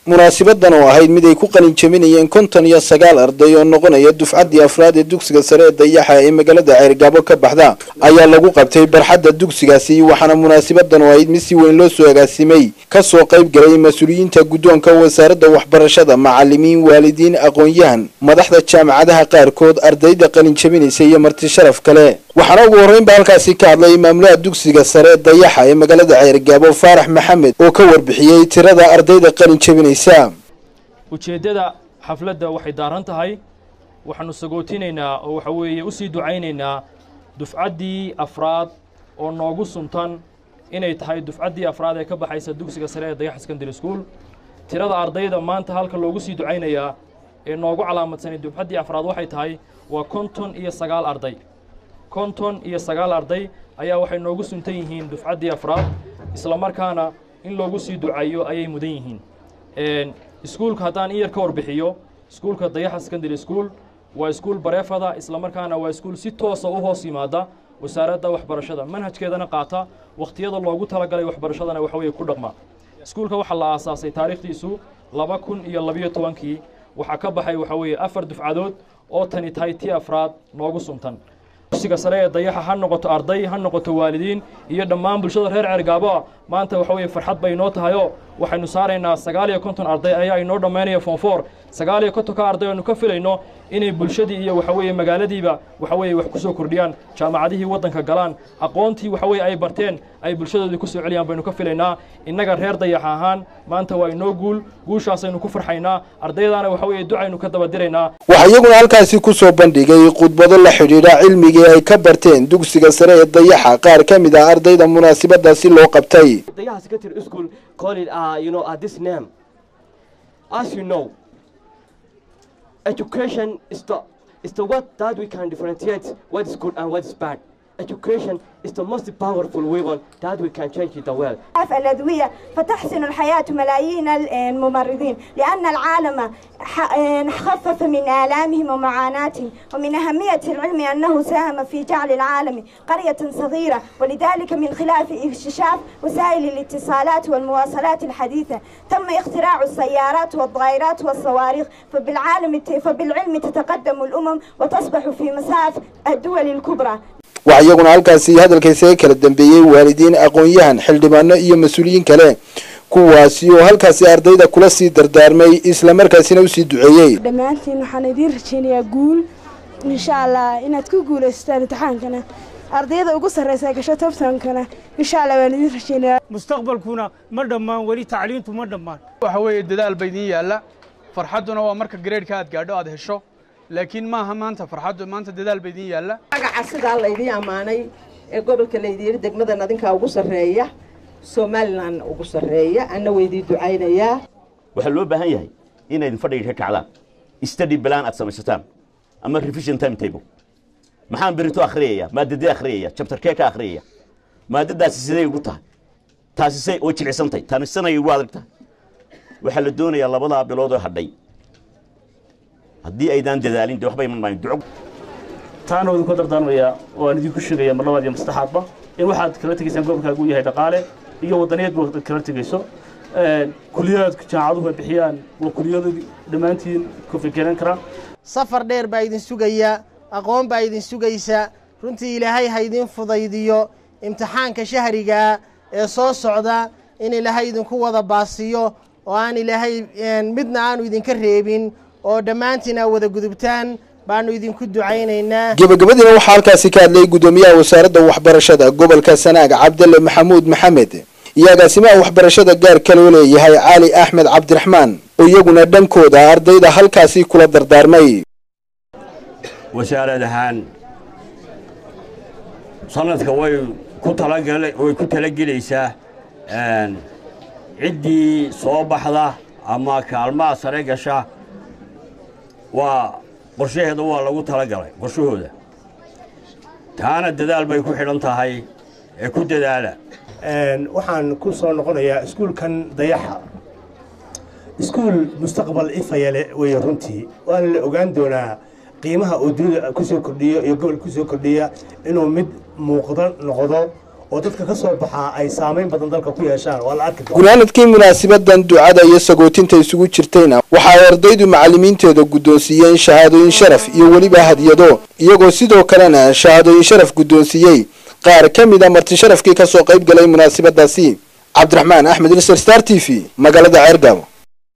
munaasibadan oo ahayd mid ay ku qalin jabinayeen konton iyo sagaal arday oo noqonaya dufcaddii afraad ee dugsiga sare ee dayaxa ee magaalada ceergaabo ka baxda ayaa lagu qabtay barxadda dugsigaasi waxaana munaasabadan oo ahayd mid si weyn loo soo agaasimay kasoo qayb galay mas-uuliyiinta guddoonka wasaaradda waxbarashada macalimiin waalidiin aqoon-yahan madaxda jaamacadaha qaarkood ardayda qalin jabinaysa iyo marti sharaf kale waxaana ugu horreynba halkaasi ka hadlay maamulaha dugsiga sare ee dayaxa ee magaalada ceergaabo faarax maxamed oo ka warbixiyey tirada ardayda qalin jabinaysa ujeeddada xafladda waxay daaran tahay waxaanu sagootinaynaa oo waxa weeye u sii ducaynaynaa dufcaddii afraad oo noogu suntan inay tahay dufcaddii afraad ee ka baxaysa dugsiga sare ee dayaxa secondary school tirada ardayda maanta halka loogu sii ducaynayaa ee noogu calaamadsanay dufcaddii afraad waxay tahay waa konton iyo sagaal arday konton iyo sagaal arday ayaa waxay noogu suntan yihiin dufcaddii afraad isla markaana in loogu sii ducayo ayay mudan yihiin iskuulka haddaan in yar ka warbixiyo iskuulka dayaxa secondary school waa iskuul bareefada isla markaana waa iskuul si toosa u hoos yimaada wasaaradda waxbarashada manhajkeedana qaata wakhtiyada loogu talagalay waxbarashadana waxa weeye ku dhaqma iskuulka waxaa la aasaasay taariikhdiisu laba kun iyo labiyo tobankii waxaa ka baxay waxa weeye afar dufcadood oo tani tahay tii afraad noogu suntan dugsiga sare ee dayaxa ha noqoto arday ha noqoto waalidiin iyo dhammaan bulshada reer ceergaabo maanta waxa weeye farxad bay inoo tahayoo waxaynu saaraynaa sagaal iyo konton arday ayaa inoo dhammaynaya foonfoor sagaal iyo kontonka arday aynu ka filayno inay bulshadii iyo waxa weeye magaaladiiba waxa weeye wax ku soo kordhiyaan jaamacadihii waddanka galaan aqoontii waxa weeye ay barteen ay bulshadoodii ku soo celiyaan baynu ka filaynaa innaga reer dayaxa ahaan maanta waa inoo guul guushaasaynu ku farxaynaa ardaydaana waxa weeye ducaynu ka daba diraynaa waxaa iyaguna halkaasi ku soo bandhigay khudbado la xidhiidha cilmigii ay ka barteen dugsiga sare ee dayaxa qaar ka mid ah ardayda munaasabadaasi loo qabtay Dayaha Secondary School call it, uh, you know, uh, this name. As you know, education is the is the what that we can differentiate what is good and what is bad. Education is the most powerful weapon that we can change the world. الأدوية فتحسن الحياة ملايين الممرضين لأن العالم خفف من آلامهم ومعاناتهم ومن أهمية العلم أنه ساهم في جعل العالم قرية صغيرة ولذلك من خلال اكتشاف وسائل الاتصالات والمواصلات الحديثة تم اختراع السيارات والطائرات والصواريخ فبالعالم فبالعلم تتقدم الأمم وتصبح في مساف الدول الكبرى waxaa iyaguna halkaasi hadalkaysaga kala dambeeyey waalidiin aqoon-yahan xildhibaano iyo mas-uuliyiin kale kuwaasi oo halkaasi ardayda kula sii dardaarmay isla markaasina usii duceeyey dhammaantiin waxaan idiin rajaynayaa guul insha allah inaad ku guulaystaan imtixaankana ardayda ugu sarraysa gasho tobtankana insha allah waan idiin rajaynayaa mustaqbalkuna ma dhammaan weli tacliintu ma dhammaan waxa weeye dadaal ba idiin yaalla farxadduna waa marka gareedhka aad gaadho aad hesho laakiin maaha maanta farxaddu maanta dadaal ba idiin yaalla magaca sidaa laydii ammaanay ee gobolka laydiiri degmadan adinkaa ugu sarreeya somalilan ugu sarreeya anna weydii ducaynayaa waxaa loo baahan yahay inaydin fadhiga ka kacdaan study plan aad samaysataan ama revision time table maxaan berito akhriyaya maadadee akhriyaya chapterkee ka akhriyaya maadadaasi siday ugu tahay taasi say oo jilicsantahay tani sanay ugu adag tahay waxaa la doonayaa labadaa bilood oo hadhay haddii aydaan dadaalin dee waxba iman maayo duco taana waa idinku dardaarmayaa oo aan idinku sheegaya mar labaad iyo mastaxaadba in waxaad kala tegaysaan gobolkaagu uu yahay dhaqaale iyo wadaniyaedba ad kala tegayso kuliyaadka jaamacaduhu ay bixiyaan waa kuliyada dhammaantiin ku fikiran kara safar dheer baa idin sugaya aqoon baa idin sugaysa runtii ilaahay ha idin fudaydiyo imtixaanka shahrigaa ee soo socda in ilaahay idinku wada baasiyo oo aan ilaahay midna aanu idinka reebin oo dhammaantiin aa wada gudubtaan baanu idinku ducaynaynaa gebagabadiina waxaa halkaasi ka hadlayay guddoomiyaha wasaaradda waxbarashada gobolka sanaag cabdalle maxamuud maxamed iyo agaasimaha waxbarashada gaarka loo leeyahay cali axmed cabdiraxmaan oo iyaguna dhankooda ardayda halkaasi kula dardaarmay wasaarad ahaan sanadka way ku talagala way ku talagelaysaa ciddii soo baxda ama kaalmaha sare gasha waa qorshaheeda waa lagu talagalay qorshahooda taana dadaal bay ku xidhan tahay ee ku dadaala waxaan ku soo noqonayaa iskuulkan dayaxa iskuul mustaqbal ifaya leh weeye runtii waana la ogaan doonaa qiimaha uu dunida kusoo kordhiyo iyo gobol kusoo kordhiya inuu mid muuqda noqdo oo dadka ka soo baxaa ay saameyn badan dalka ku yeeshaan waa la arki doonaa gunaanadkii munaasibadan ducada iyo sagootinta isugu jirtayna waxa ay ardaydu macallimiinteeda guddoonsiiyeen shahaadooyin sharaf iyo weliba hadiyado iyagoo sidoo kalena shahaadooyin sharaf guddoonsiiyey qaar ka mid a marti sharafkii kasoo qayb galay munaasabadaasi cabdiraxmaan axmed ilser star t v magaalada ceergaabo